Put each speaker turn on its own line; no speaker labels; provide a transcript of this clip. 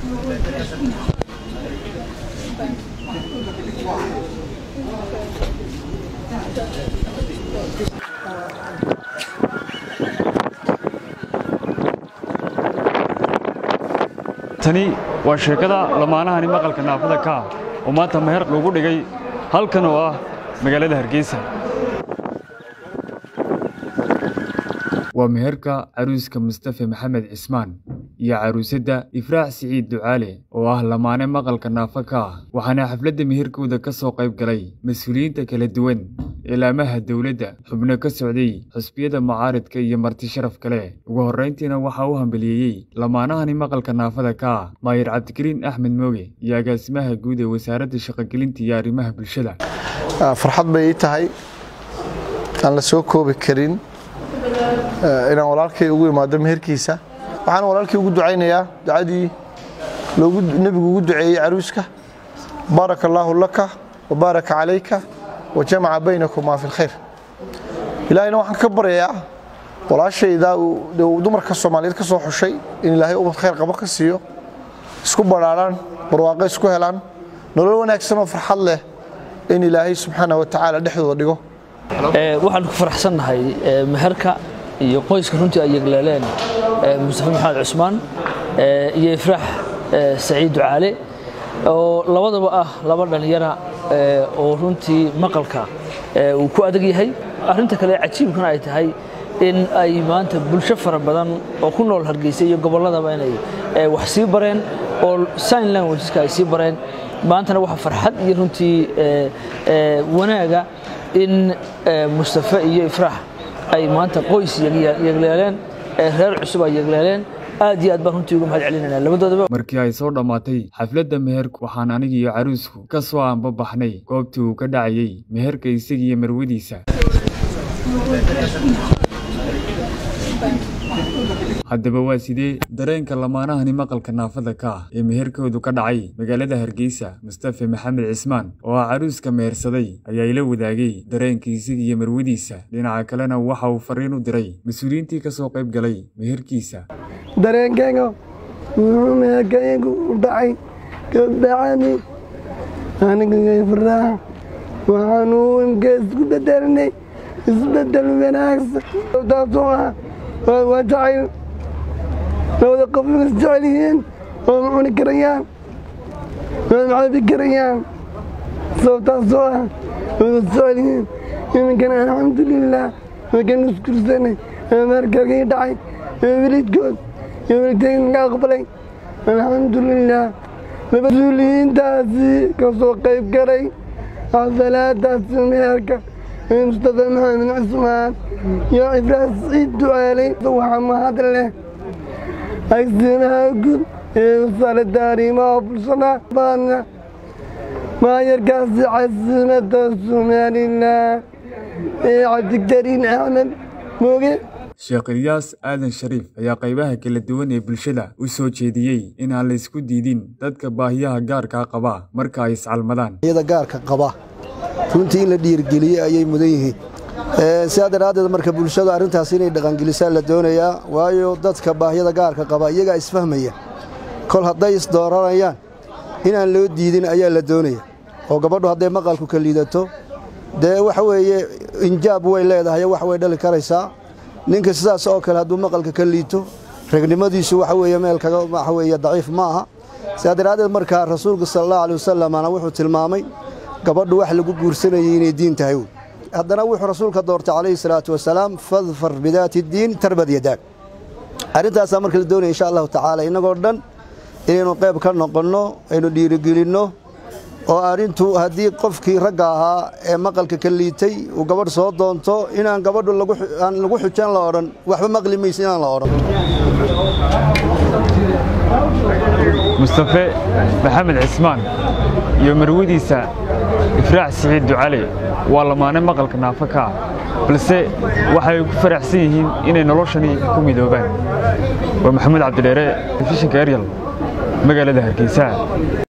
tani waa sheekada lamaanahani maqalka naafada ka ah oo maanta meher lagu dhigay halkan oo ah magaalada hargeysa waa meherka caruuska mustafe maxamed cismaan iyo caruusadda ifraax siciid ducaale oo ah lamaane maqalka naafa ka ah waxaana xafladda meherkooda ka soo qayb galay mas-uuliyiinta kala duwan ilaamaha dowladda xubno ka socday xusbiyada mucaaridka iyo marti sharaf kale ugu horrayntiina waxaa u hambaliyeeyey lamaanahani maqalka naafada ka ah maayir cabdikariin axmed mooge iyo agaasimaha guud ee wasaaradda shaqogelinta iyo arrimaha bulshada
farxad bay ii tahay aan la soo koobi karin inaan walaalkay ugu imaado meherkiisa waxaan walaalkii ugu ducaynayaa ducadii nebigu ugu duceeyey caruuska baaraka allaahu laka wa baaraka calayka wa jamaca baynakumaa fi lkhayr ilaahayna waxaan ka baryayaa walaashayda uu dumarka soomaaliyeed ka soo xushay in ilaahay ubad khayr qabo ka siiyo isku badhaadhaan barwaaqo isku helaan nolol wanaagsan oo farxad leh in ilaahay subxaana wa tacaala dhexdooda dhigo
waxaan ku faraxsannahay meherka iyo qoyska runtii ay yegleeleen mustafe maxamed cusmaan iyo ifraax saciid ducaale oo labadaba ah laba dhallinyara oo runtii maqalka uu ku adag yahay arrinta kale cajiibkana ay tahay in ay maanta bulsho fara badan oo ku nool hargeysa iyo gobolladaba inay wax sii bareen oo sign languageska ay sii bareen maantana waxaa farxad iyo runtii wanaaga in mustafe iyo ifraax ay maanta qoys yegleeleen reer cusub ay yegleeleen aad iyo aad baan runtii uga mahad celinayna labadoodaba
markii ay soo dhammaatay xafladda meherku waxaan aniga iyo caruusku ka soo aanbabaxnay goobtii uu ka dhacayey meherka isagiiyo marwadiisa haddaba waa sidee dareenka lamaanahani maqalka naafada ka ah ee meherkoodu ka dhacay magaalada hargeysa mustafe maxamed cismaan oo ah caruuska mehersaday ayaa ila wadaagay dareenka isaga iyo marwadiisa dhinaca kalena waxa uu fariin u diray mas-uuliyiintii ka soo qayb galay meherkiisa
dareenkayga wuxuu meherkaygu u dhacay kabacani aniga faraax waxaanu imka isku bedelnay isbedel wanaagsan taasoo ah waa jacayl labada qof ma isjecel yihiin oo ma cuni karayaan waa ma cabi karayaan sababtaasoo ah waa isjecel yihiin iminkana alxamdulilah markaan iskursanay meherkagii dhacay welidkood iyo welidkayga naga aqbalay alxamdulilah mas-uuliyiintaasi ka soo qayb galay xafalaadaasi meherka mustafe maxamed cusmaan iyo ifraas ciid ducaalay waxaa mahad leh agsimaha guud ee wasaaradda arrimaha bulshada baadna maayarkaasi caasimada somalilan ee cabdikariin axmed mooge
sheekh ilyaas aadan shariif ayaa qaybaha kala duwan ee bulshada u soo jeediyey in aan la isku diidin dadka baahiyaha gaarkaa qaba marka ay iscalmadaan
iyada gaarka qaba runtii in la dhiirgeliyey ayay mudan yihiin sidaa daraaddeed marka bulshadu arrintaas inay dhaqangelisaa la doonayaa waayo dadka baahyada gaarka qaba iyagaa isfahmaya kol hadday isdooranayaan inaan loo diidin ayaa la doonaya oo gabadhu hadday maqalku ka liidato dee waxa weeye injaab way leedahay wax way dhali karaysaa ninka sidaas oo kale hadduu maqalka ka liito regnimadiisu waxa weeye meel kaga waxa weeye daciif ma aha sidaa daraaddeed markaa rasuulku sala allahu alay wasalamana wuxuu tilmaamay gabadhu wax lagu guursanayay inay diin tahay haddana wuxuu rasuulka doortay calayhi salaatu wasalaam fadfar bidaati diin tarbad yadaag arrintaasaa marka la doonaya insha allahu tacaala innagoo dhan inaynu qayb ka noqonno aynu dhiirigelinno oo arrintu haddii qofkii ragga ahaa ee maqalka ka liitay uu gabadh soo doonto inaan gabadhu aan lagu xujan la odhan waxba maqli maysa inaan la odhan
mustafe maxamed cismaan iyo marwadiisa ifraax siciid ducale waa lamaane maqalka naafo ka ah balse waxay ku faraxsan yihiin inay noloshani ku midoobaan waa maxamuud cabdidheere telefishinka eryal magaalada hargeysa